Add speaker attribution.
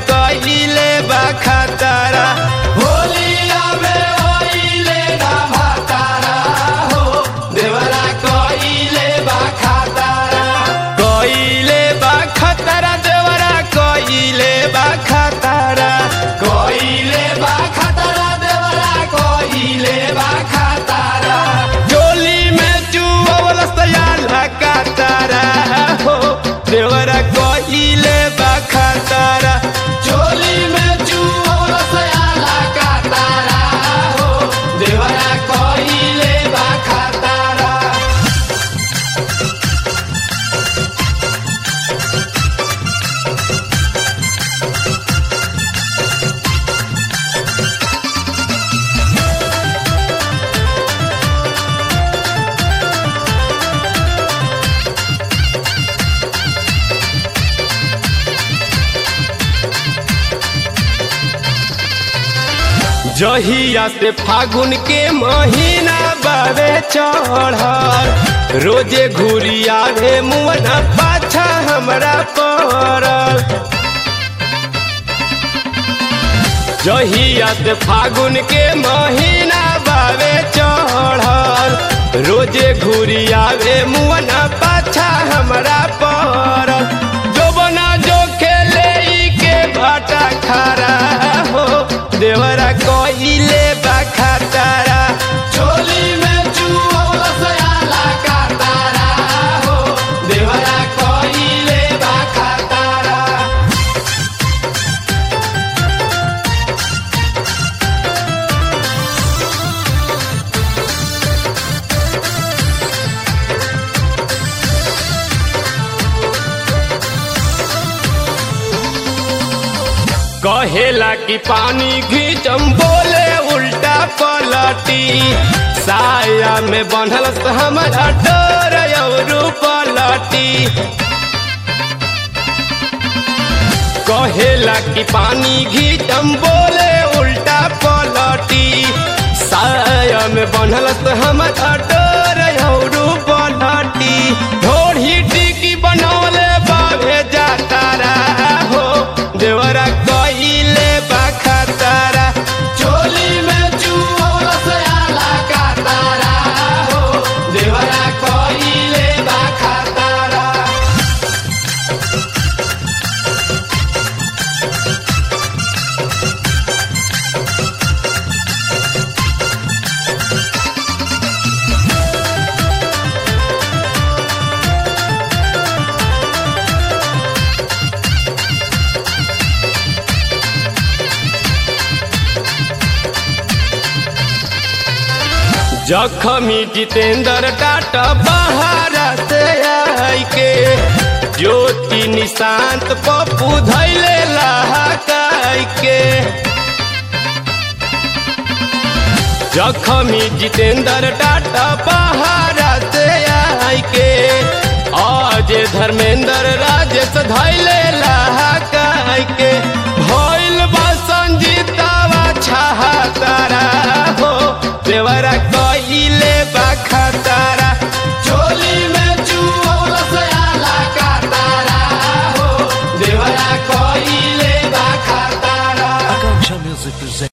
Speaker 1: कहिले बा खतरा होलिया में ओइले ना भातारा हो देवरा कहिले बा खतरा कहिले बा खतरा देवरा कहिले बा खतरा कहिले बा खतरा देवरा कहिले बा खतरा जोली में चुवल सयाला कातारा हो देवरा कहिले बा खतरा जोली में चुवल सयाला कातारा हो देवरा कहिले बा खतरा जहिया से फागुन के महीना बावे चढ़ल रोजे घुरिया रे मुअना पाछा हमरा पड़ल जहिया से फागुन के महीना बावे चढ़ल रोजे घुरिया रे मुअना पाछा हमरा पड़ल जो बना जो खेले ई के भाटा खरा हो देवरा कहिले बा खतरा चोली में चुवल सयाला कातारा हो देवरा कहिले बा खतरा कहेला कि पानी घीचम बोले उल्टा पलटी साया में बंधल से हमारा डोर औरू पलटी कहेला कि पानी घीचम बोले उल्टा पलटी साया में बंधल से हमारा डोर औरू पलटी ढोढ़ी टिकी बनौले बाबे जातारा हो देवरा कहिले बा खतरा चोली में चुवल सयाला कातारा हो देवरा कहिले बा खतरा जखमी जितेंद्र टाटा बहारा से आई के ज्योति निशांत पप्पू धैले लहाकाई के जखमी जितेंद्र टाटा बहारा से आई के आज धर्मेंद्र राजेश धैले लहाकाई के भइल बा संजीतावा छहा तारा हो देवरा कहिले बा खतरा चोली में चुवल सयाला कातारा हो देवरा कहिले बा खतरा
Speaker 2: Akanksha Music presents.